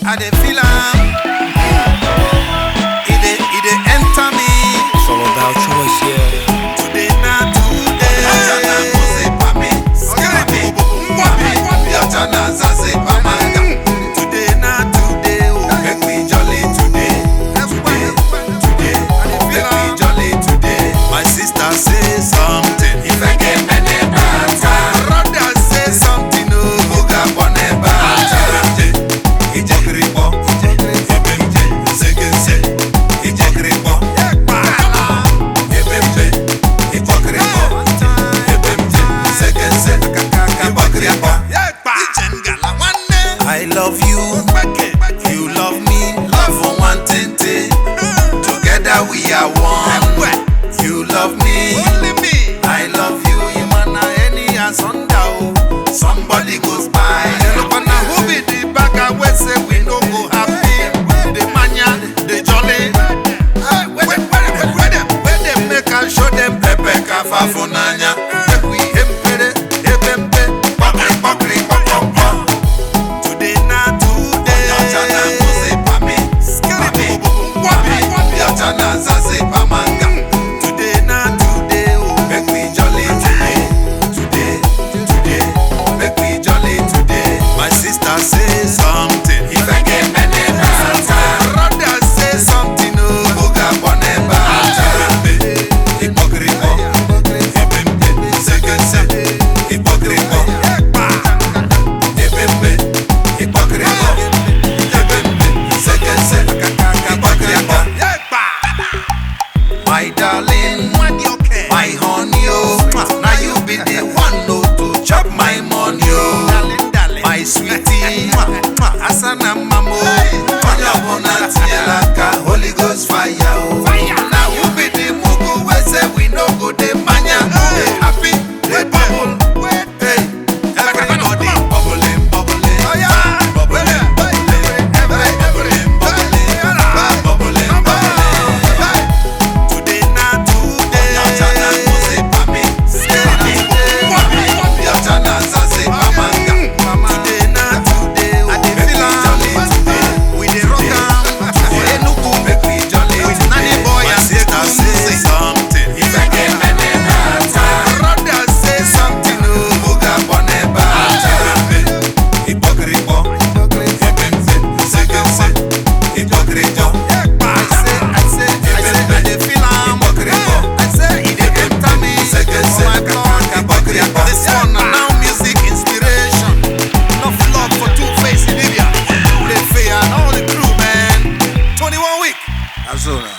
I dey feel am. E dey e dey enter me. It's all about choice, yeah. Today na today. Achana mose pame, skirimi, mwame, yachana zaze pamanga. Today na today. Oh. Make we jolly today, today, today. Make we jolly today. My sister say something. If I get many bata, Brother say something. Oh. oga bone bata. Ijekiripo, ebemje, nsegense. Ijekiripo, ebemje, ijekiripo, ebemje, nsegense. Ijekiripo. Ijengala nwanne. I love you. You love me. Love for one tente. Together we are one. You love me. Only me. I love you. You man na any asunder. Oh. Somebody goes by. Look na who be the bagger wey say we no go happy. The mania, the jolly. Hey, where them, where them, where them, where them make I show them Pepe kafa funanya. Make we empere, ebembe. Pokri pokri pokokpo. Today na today. Yachana mose pame. Pame. Pame. Yachana zaze pamanga. Today na today. Oh. Make we jolly today. Today. Today. Make we jolly today. My sister say something. If I get many bata. Brother say something. Oh. Oga bone bata. Ipokripo. Ebembe. Segense. Ipokripo. Ebembe. Ipokripo. Ebembe. Segense. Ipokripo. My darling, my honey, oh, now you be the one oh, to chop my money, oh, my sweetie, Asana mamo, Onye ọbụla tinyere aka Holy Ghost fire o. now you be the mugu we say we no go the mania, they happy, they bubble, hey, everybody, Bubbling, bubbling, oh yeah, bubbling, bubbling, bubbling, bubbling, bubbling, bubbling. Today na today, Yachana mose pame, pame, pame. Yachana zaze pamanga. Today na today, oh, Make we jolly today. we dey rock am for Enugu. Make we jolly With Nanny today. boy My and sister say say something. If I get many bata, Brother say something. Oh. oga bone bata. Ipokripo, ebembe, segense. Ipokripo, I say, I say, I say, I dey feel am. I say, e dey enter me for my blood. This one na now music inspiration. Enough love for Two Face in Libya. Play fair and all the crew, man. 21 week. Azona.